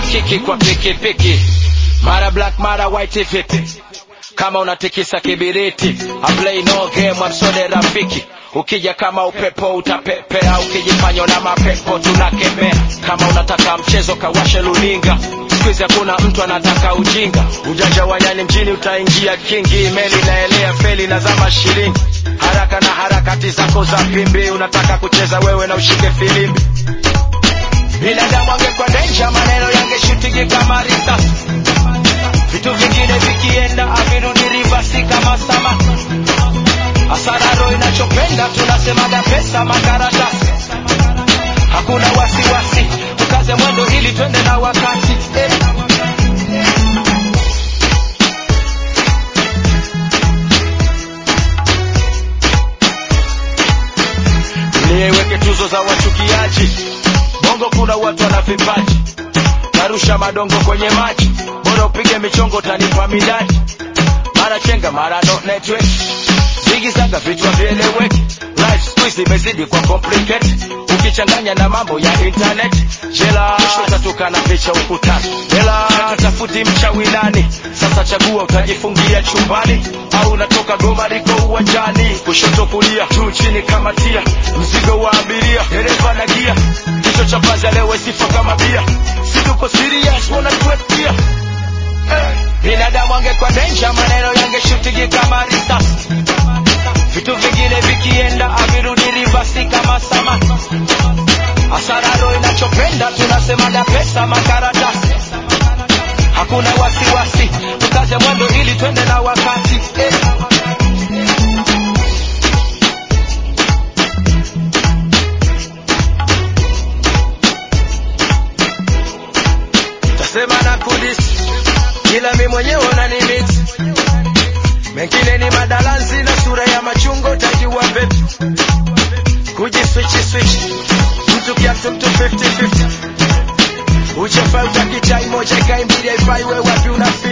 kiki kwa pikipiki mara black mara white vipi kama unatikisa kibiriti I play no game amsode rafiki ukija kama upepo utapepea ukijifanya na mapepo tunakemea kama unataka mchezo kawashe luninga skuizi hakuna mtu anataka ujinga ujanja wa nyani mjini utaingia kingi meli naelea feli na zama shilingi haraka na harakati zako za pimbi unataka kucheza wewe na ushike filimbi binadamu angekuwa denja maneno yangeshutigi kama risasi vitu vingine vikienda avirudi rivasi kama sama asararo inachopenda tunasemaga pesa makaratasi hakuna wasiwasi tukaze mwendo ili twende na wakati eh. niweke tuzo za wachukiaji bongo kuna watu wana vipaji narusha madongo kwenye maji bora upige michongo utanipa midadi mara chenga mara no network zigizaga vichwa vieleweki life squeeze imezidi kwa complicate ukichanganya na mambo ya internet jela utatoka na picha ukutani jela tafuti mchawi nani sasa chagua utajifungia chumbani au unatoka goma liko uwanjani kushoto kulia juu chini kama tia mzigo wa abiria dereva na gia kichwa cha paza leo sifa kama bia situko serious wanatuetia eh. binadamu angekuwa denja maneno yangeshutigi kama risasi vitu vingine vikienda avirudi rivasi kama sama asararo inachopenda tunasemaga pesa makaratasi hakuna wasiwasi tukaze mwendo ili twende na wakati eh. tasema na kudis ila mi mwenyewe unanimit mengine ni madalanzi na sura ya machungo tajiwa vipi kujiswichi switch mtu kiatu mtu 50-50 uchefa utakichai moja ikae mbili haifai we wapi unafika